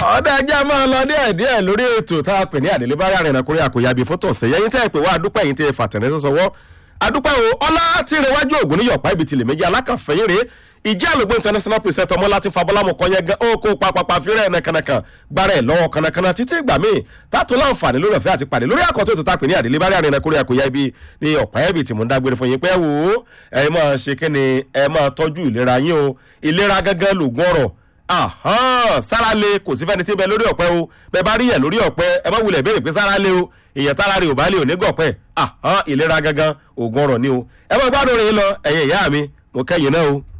ọ̀dà ẹjẹ́ máa lọ díẹ̀ díẹ̀ lórí ètò tá a pè ní àdélé bárí àrìnà kórè àkòyàbí fótó ọ̀sẹ̀ yẹn tẹ́ ẹ pé wá adúpẹ́ yìí tẹ́ ẹ fàtẹ̀rẹ́ sọ́wọ́ adúpẹ́ o ọlá tí ń rewájú ògùn níyọ̀pá ibi tìlẹ̀ méjì alákàfẹ́yìn rèé ìjẹ́ àlùgbò international preset ọmọ láti fabọ́lámù kan yẹn gan ó kó papapa fírẹ̀ nàkànàkàn gbára ẹ̀ lọ́wọ́ kànàkànà títí ìgbà míì tààtò láǹfààní lórí ọ̀fẹ́ àti pàdé lórí àkọ́tún ètò tá a pè ní àdélé bárí àrìnà kórè àkòyà ibi ní ọ̀pá ẹ̀bì tí mò ń dágbére fún yín pé wò ó ẹ máa ṣe kí ni ẹ máa tọ́jú ìlera yín o ìlera gángan lògùn ọ̀rọ̀ sára le kò sí fẹ́ni tí ń bẹ lórí ọ̀pẹ o bẹ́ẹ̀ bá rí yẹn lórí ọ̀pẹ ẹ má wulẹ̀ béèrè pé sára le o èèyàn tára rè ò bá lè ò ní gọ̀pẹ́ ìlera gangan ògùn ọ̀rọ̀ ni o ẹ má gbádùn rẹ̀ yín lọ ẹ̀yin ìyá mi mo kẹ́yìn náà o.